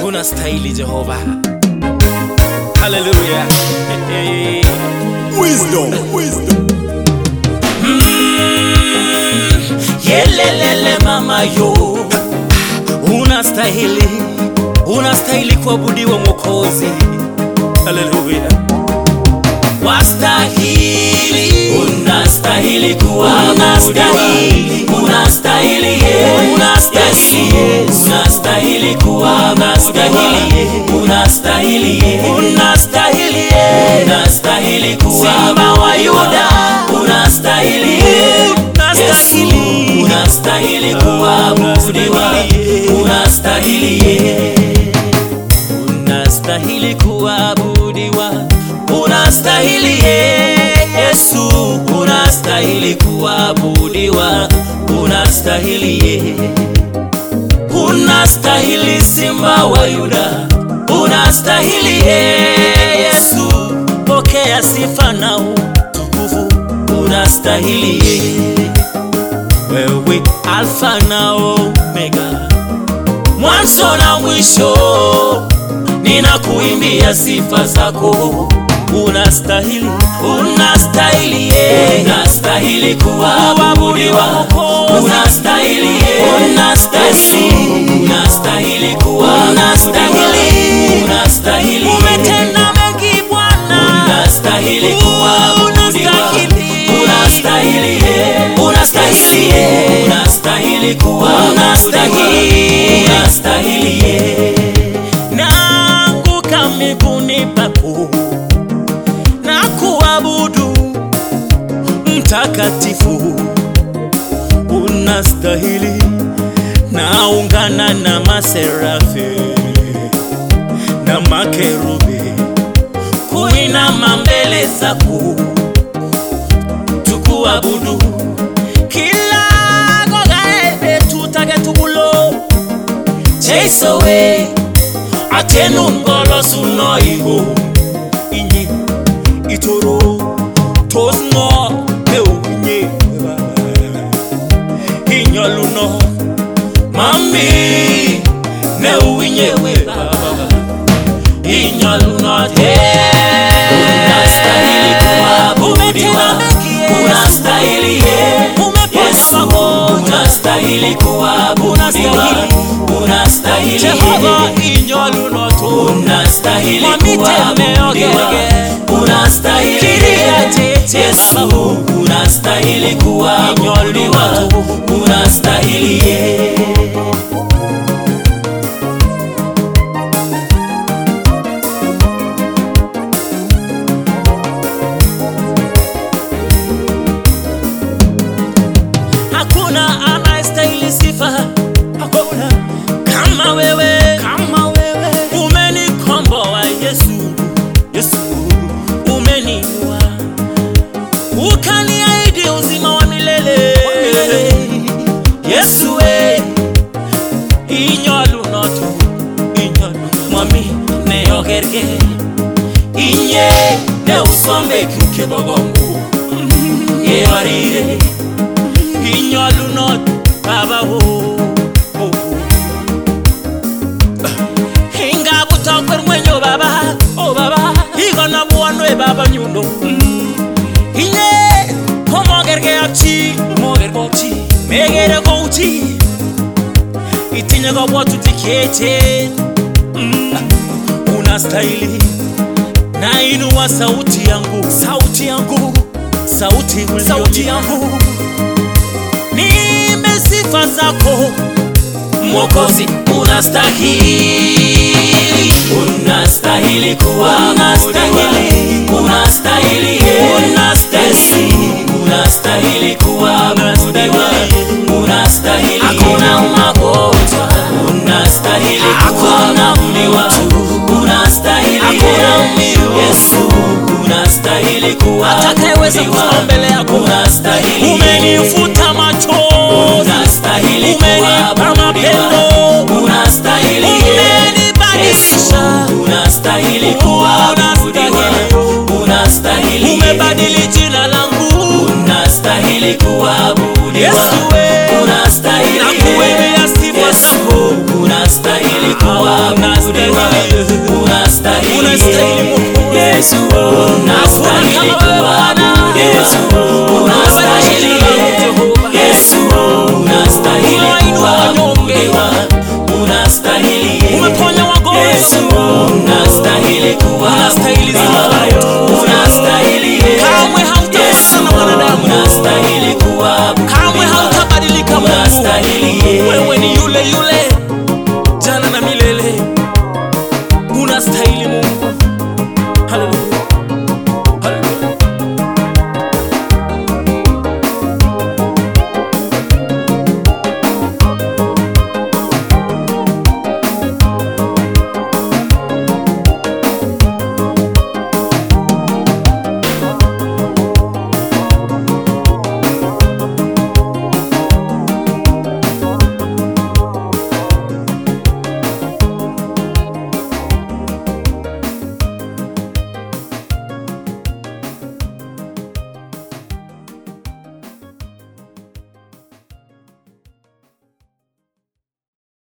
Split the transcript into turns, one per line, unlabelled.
unastahili Jehova. Haleluya. Hey.
Wisdom. Wisdom.
Yelelele mama yo, unastahili, unastahili kuabudiwa Mwokozi. Haleluya. Wastahili, unastahili kuabudiwa, unastahili Yesu, unastahili Yesu, unastahili kuabudiwa, unastahili Yesu, unastahili Yesu, unastahili kuabudiwa, wa Yuda, unastahili Yesu, unastahili, unastahili kuabudiwa, unastahili Yesu unastahili kuabudiwa, unastahili Yesu, unastahili kuabudiwa, unastahili unastahili Simba wa Yuda, unastahili Yesu, pokea sifa na utukufu, unastahili wewe, Alfa na Omega, mwanzo na mwisho ninakuimbia sifa zako, unastahili, unastahili, unastahili kuabudiwa, unastahili, unastahili, unastahili kuabudiwa, unastahili, umetenda mengi Bwana, unastahili kuabudiwa, unastahili, unastahili, unastahili kuabudiwa, unastahili naanguka miguuni pako na kuabudu mtakatifu, unastahili. Naungana na maserafi na makerubi kuinama mbele zako tukuabudu kila gogae tutagetugulo cheisowe atenu ngolo suno iho inyi itoro tosno eunye inyoluno mami ne uwinye we baba inyoluno te unastahili kuabudiwa unastahili Yesu unastahili kuabudiwa unastahili
Jehova inyoluno tu
unastahili
Mamitemeogerege.
kuabudiwa unastahili
Kiria tete
Yesu
baba.
unastahili kuabudiwa unastahili
hakuna anayestahili sifa, hakuna kama wewe, kama wewe. Umenikomboa Yesu, Yesu umeniinua, ukaniahidi uzima wa milele, Yesu we inyolunotu inyolu mwami neyogerge
inye ne usombe kuke bogongo yewarire
inyolunot baba o o. ingabutokwer ngwenyo baba o baba igona buonwe baba nyundo inye komogerge ak chi mogerge ak chi megere kou chi itinye kabwatutik cheechen Mm. unastahili nainua sauti yangu sauti yangu sauti sauti yangu nimbe sifa zako
Mwokozi unastahili, unastahili kuabudiwa, unastahili Yesu, unastahili kuabudiwa, unastahili hakuna magonjwa, unastahili kuabudiwa, unastahili Yesu, unastahili
atakayeweza
kuabudiwa,
kusimama mbele yako
unastahili
umenifuta machozi
unastahili
umenipa
kuabudiwa,
mapendo
unastahili
umenibadilisha
Yesu, unastahili kuabudiwa, unastahili
umebadili jina langu
unastahili kuabudiwa,
Yesu we
unastahili
nakuimbia sifa
Yesu,
zako
unastahili kuabudiwa,
unastahili Mungu.
Yesu unastahili
Hakuna kama wewe Bwana.
kuabudiwa